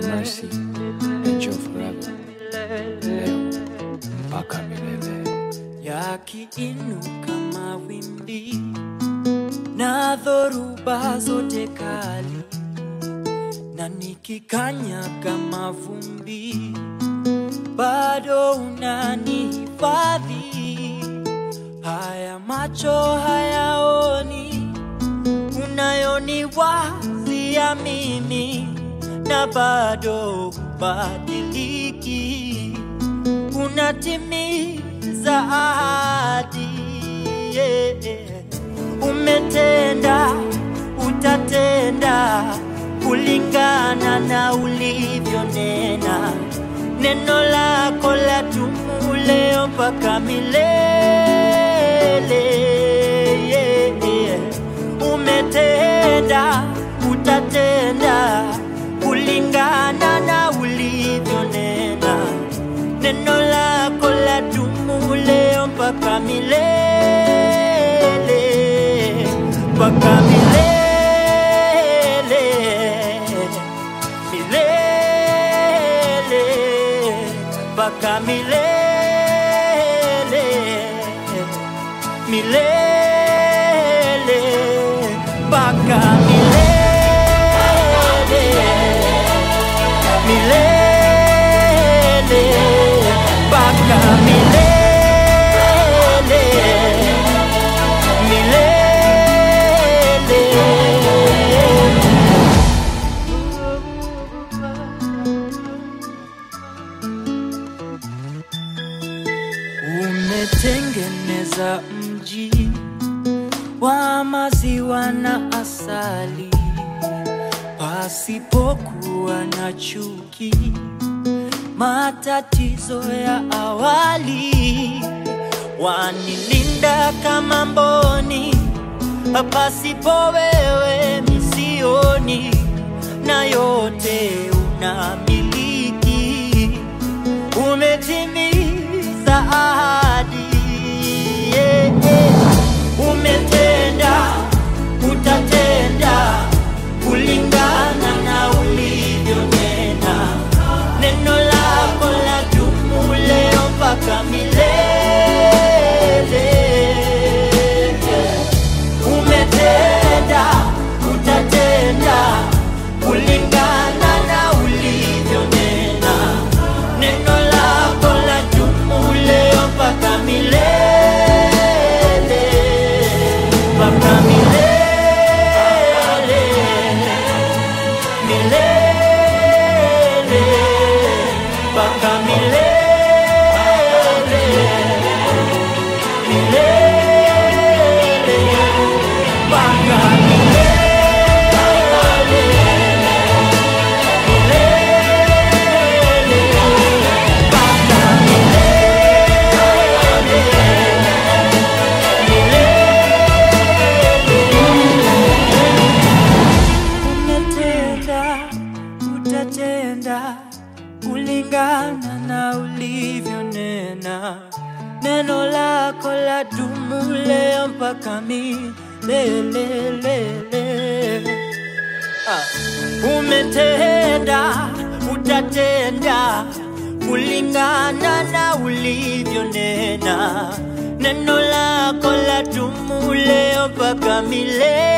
mercy endure forever, leo mpaka milele. yakiinuka mawimbi na dhoruba zote kali, na nikikanyaga mavumbi, bado unanihifadhi. Haya macho hayaoni unayoniwazia mimi, na bado hubadiliki unatimiza ahadi yeah. Umetenda, utatenda kulingana na ulivyonena. Neno lako la dumu leo mpaka milele yeah. Umetenda, utatenda kulingana na ulivyonena neno lako la dumu leo mpaka milele, mpaka milele, milele, mpaka milele, milele, mpaka milele, milele mpaka milele milele umetengeneza mji wa maziwa na asali pasipokuwa na chuki matatizo ya awali wanilinda kama mboni pasipo wewe misioni na yote unamiliki umetimiza ahadi yeah, yeah. umetenda utatenda kulingana na ulivyonena neno lako la dumu leo mpaka milele umetenda utatenda kulingana na ulivyonena neno lako la dumu leo mpaka milele mpaka milele milele mpaka milele milele mpaka milele mpaka umetenda utatenda kulingana na ulivyonena neno lako la dumu leo mpaka milele Ah. umetenda utatenda kulingana na ulivyonena neno lako la dumu leo mpaka milele